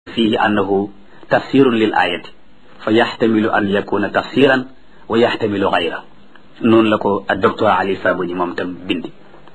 fihi annahu tafsirun lil ayati fa yaxtamilu an yakuna tafsiran wa yaxtamilu gayra noonu la ko ak docteur Ali Sabuni moom tam bindi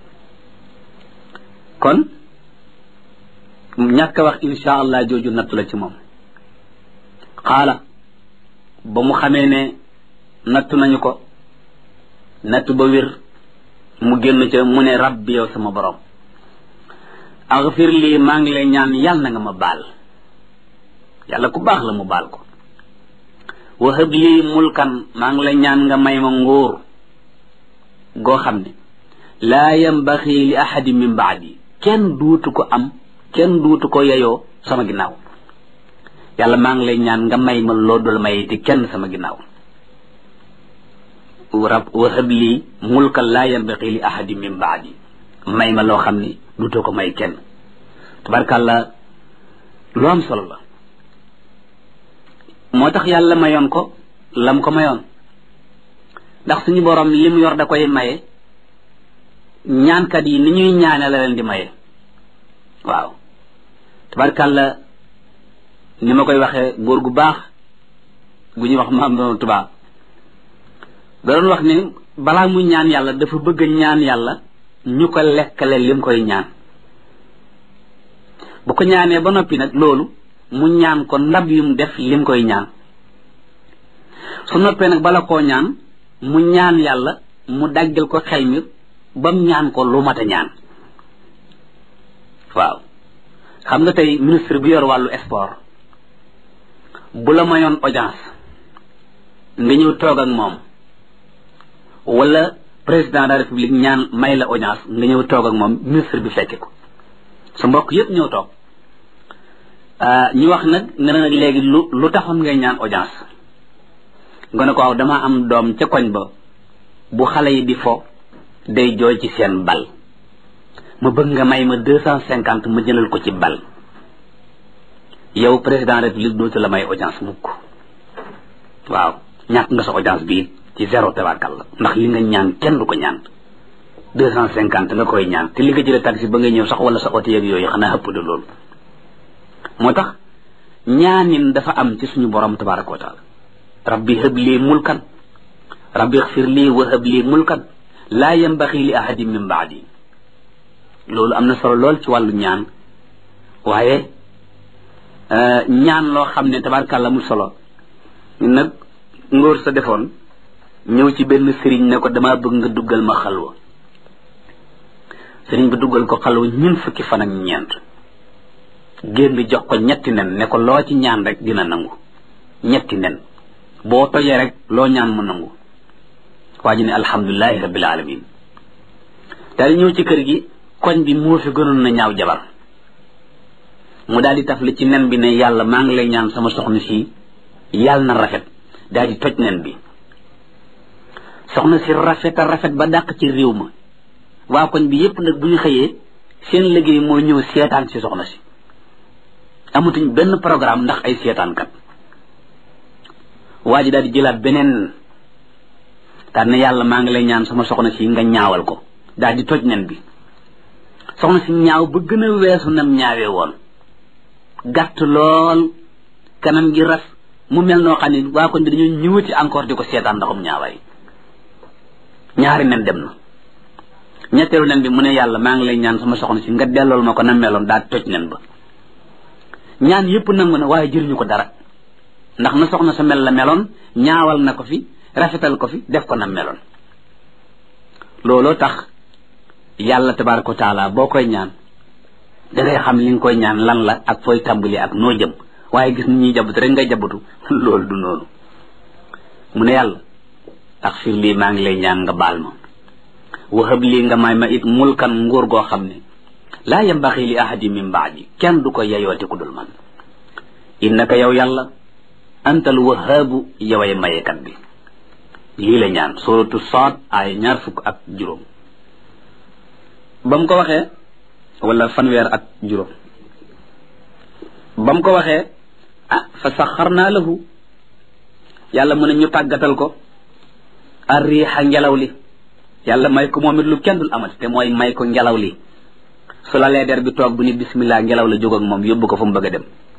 kon ñàkk a wax insha allah jooju nattu la ci moom xaala ba mu xamee ne nattu nañu ko nattu ba wér mu génn ca mu ne rabbi yow sama borom axfir lii maa ngi lay ñaan yàlla na nga ma baal yàlla ku baax la mu baal ko wahab lii mulkan maa ngi lay ñaan nga may ma nguur goo xam ne laa yambaxi li ahadi min baadi kenn duutu ko am kenn duutu ko yeyoo sama ginnaaw yàlla maa ngi lay ñaan nga may ma loo dul may te kenn sama ginnaaw rab wahab lii mulkan laa yambaxi li ahadi min baadi may ma loo xam ne duutu ko may kenn tabarkàlla lu am solo la moo tax yàlla mayoon ko lam ko mayoon ndax suñu borom lim yor da koy maye ñaankat yi ni ñuy ñaane la leen di maye waaw tabarkàlla ni ma koy waxee góor gu baax gu ñuy wax maam doon tubaab da doon wax ni balaa muy ñaan yàlla dafa bëgg ñaan yàlla ñu ko lekkale lim koy ñaan bu ko ñaanee ba noppi nag loolu mu ñaan ko ndab yum def lim koy ñaan su noppee nag bala koo ñaan mu ñaan yàlla mu daggal ko xel mi bam ñaan ko lu mat a ñaan waaw xam nga tey ministre bi yor wàllu sport bu la mayoon audience nga ñëw toog ak moom wala président de la république ñaan may la audience nga ñëw toog ak moom ministre bi fekke ko sa mbokk yépp ñëw toog ñu wax nag nga ne nag léegi lu lu taxoon ngay ñaan audience nga ne ko waaw dama am doom ca koñ ba bu xale yi di fo day jooy ci seen bal ma bëgg nga may ma deux cent cinquante ma jëlal ko ci bal yow président république dootu la may audience mukk waaw ñàkk nga sa audience bii ci zéro tabarkal la ndax li nga ñaan kenn du ko ñaan deux cent cinquante nga koy ñaan te li nga jëlee taxi ba nga ñëw sax wala sa oto yeeg yooyu xanaa ëpp de loolu moo tax ñaanin dafa am ci suñu borom tabaraka wa taala rabbi hëb lii mulkan rabbi xfir lii wa hëb lii mulkan laa yambaxi li ahadin min baadi loolu am na solo lool ci wàllu ñaan waaye ñaan loo xam ne tabarakàlla mu solo nag ngóor sa defoon ñëw ci benn sëriñ ne ko damaa bëgg nga duggal ma xalwa sëriñ bi duggal ko xalwa ñun fukki fan ak ñeent génn jox ko ñetti nen ne ko loo ci ñaan rek dina nangu ñetti nen boo tojee rek loo ñaan mu nangu waa ji ne alhamdulilahi rabbil alamin daal di ñëw ci kër gi koñ bi moo fi gënoon na ñaaw jabar mu daal di tafli ci nen bi ne yàlla maa ngi lay ñaan sama soxna si yàlla na rafet daal di toj nen bi soxna si rafet a rafet ba dàq ci réew ma waa koñ bi yépp nag bu ñu xëyee seen liggéey moo ñëw seetaan si soxna si amatuñ benn programme ndax ay seetaankat waa ji daal di jëlaat beneen daal ne yàlla maa ngi lay ñaan sama soxna si nga ñaawal ko daal di toj nen bi soxna si ñaaw ba gën a weesu nam ñaawee woon gàtt lool kanam gi ras mu mel noo xam ne waa koñ bi dañoo ñëwati encore di ko seetaan ndaxum ñaawaay ñaari nen dem na ñetteelu nen bi mu ne yàlla maa ngi lay ñaan sama soxna si nga dellool ma ko na meloon daal toj nen ba ñaan yépp nangu na waaye jëriñu ko dara ndax na soxna sa mel la meloon ñaawal na ko fi rafetal ko fi def ko na meloon looloo tax yàlla tabaraka wa taala boo koy ñaan dangay xam li nga koy ñaan lan la ak fooy tàmbali ak noo jëm waaye gis ni ñuy jabatu rek ngay jabatu loolu du noonu mu ne yàlla axfir lii maa ngi lay ñaan nga baal ma wahab lii nga may ma it mulkan nguur goo xam ne laa yambaxi li ahadi min baadi kenn du ko yeyooti ku dul man innaka yow yàlla antal wahaabu yoway mayekat bi lii la ñaan suratu Saad ay ñaar fukk ak juróom ba mu ko waxee wala fanweer ak juróom ba mu ko waxee ah fa saxarnaa lahu yàlla mu ne ñu tàggatal ko arriixa ngelaw li yàlla may ko moom it lu kenn dul amati te mooy may ko ngelaw li su la lee der bi toog bu ni bismillah ngelaw la jóg ak moom yóbbu ko fu mu bëgg a dem